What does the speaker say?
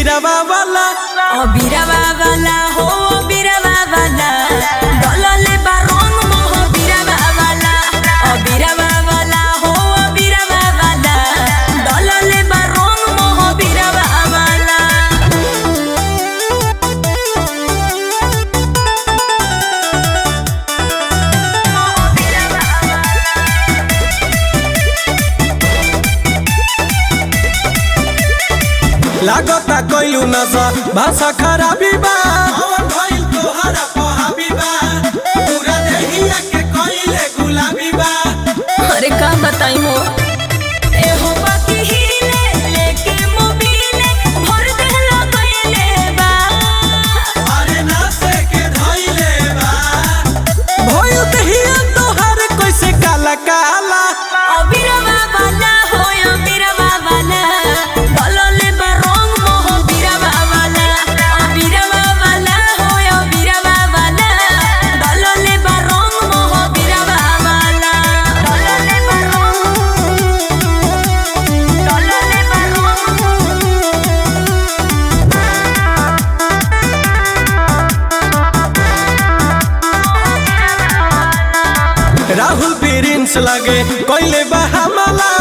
बीरावा वाला অবিরাবা বালা হো অবিরাবা বালা দললে বা রং মোহ বিরাবা বালা অবিরাবা বালা হো অবিরাবা বালা দললে বা রং মোহ বিরাবা বালা लागता कइलू नशा भाषा खराबी बा कौन भइल तोहरा पहाबी बा पूरा देहिया के कइले गुलाबी बा अरे का बताई हो ए हो बाकी हिले लेके मोबिले भर देला कइले बा अरे नासे के धइले बा भइल देहिया तोहर कैसे काला काला অবিরাবা বালা হয় অবিরাবা বালা দললে বা রং মোহ বিরাবা বালা অবিরাবা বালা হয় অবিরাবা বালা দললে বা রং মোহ বিরাবা বালা দললে বা রং দললে বা রং राहुल प्रिंस लगे कइले बा हमला